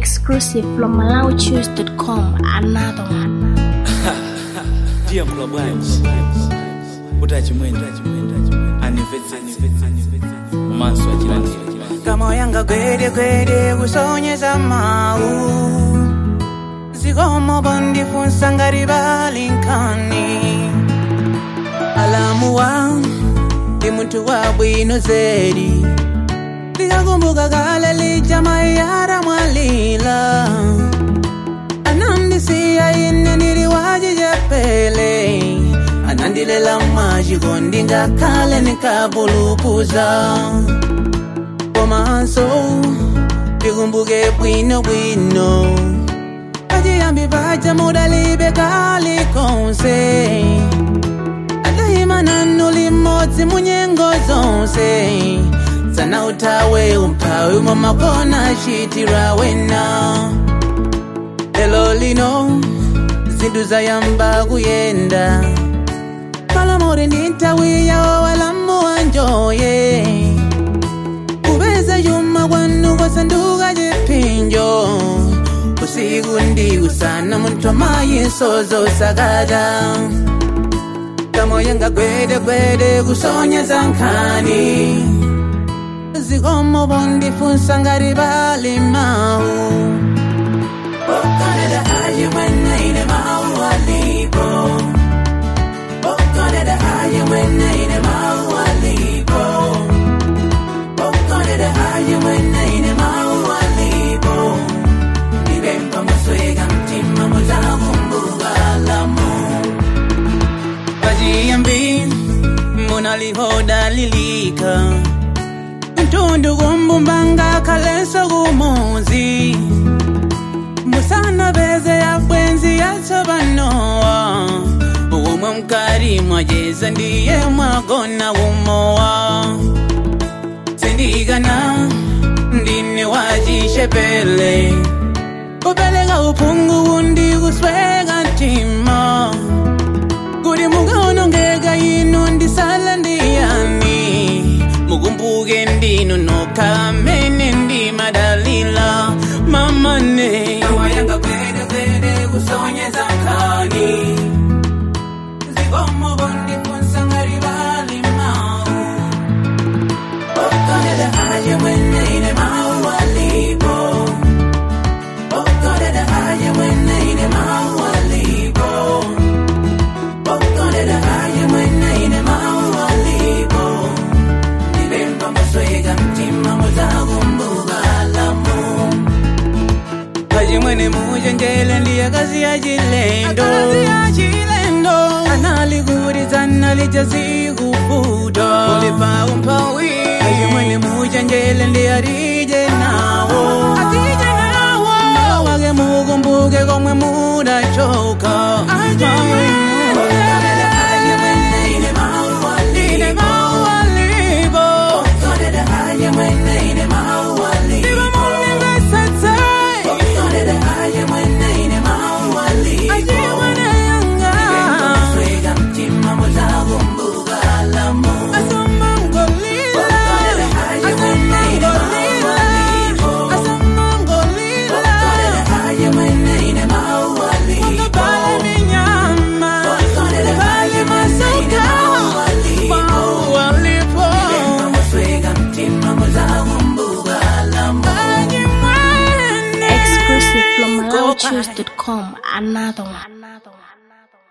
Exclusive from MalawiChoose.com. Another one. ndiye mkula bwanji utachimwenda anivetsetse umanso achilandira kama yanga gwede gwede kusonyeza mawu zikomo bondifunsa ngati balinkani alamuwa ndi munthu wabwino zedi ndikakumbuka kale lija mayara mwalila anandisiya ine ndili wachichepele anandilela machikondi ngakhale nikabulukuza komanso ndikumbuke bwino bwino pachiyambi paja mudalibe kali konse adayima nanu limodzi munyengo zonse sana utawe umphawi umwe makona chitira wena lelo lino zinthu zayamba kuyenda palamori ndi nthawi yawo walamuwa njoye kupeza chuma kwanu kwasanduka chipinjo usiku ndi usana munthu amayiso zosakata kamoyo ngagwede gwede kusonyeza nkhani zikomo bondifunsa ngati bali mawu okaneda aye mwene ine mawu alipo okaneda aye mwene ine mawu alipo okaneda aye mwene ine mawu alipo nibempa musweka mtima muzakumbuka lamu pachiyambi munalihodalilika mtundu kumbumbanga kaleso kumuzi musana beze ya bwenzi yasobanowa umwe mkari mwajeza ndiye mwagona umowa sindigana ndine wachishepele kupeleka uphungu undi kusweka ntima kuti mukaonongeka ino ndisala ndiyani mukumbuke ndinu nokha amene ndimadalila mamane awayanga kwede kwede kusonyeza nkhani zikomo bondifunsa ngati bali mawu okaneda aye mwene ine mawu alipo okaneda aye mwene ine mawu alipo okaneda aye mwene ine mawu alipo ndibemba musweka mtima muzakumbuka lamu kachimwene muchenjele ndiye kazi ya chilendo analikurizana lijazikufuta ulipaumpawi kachimwene muchenjele ndiye atije nawo wake mukumbuke komwe mudachoka Ine mawu alipo. Ndipo munimvetsetse. Achimwene yanga. Asomangolila. Asomangolila. Asomangolila. Ukabale minyama. Ukabale masuka. Mawu alipo. Achimwene. Exclusive from MalawiChoose.com. Another one. Another one.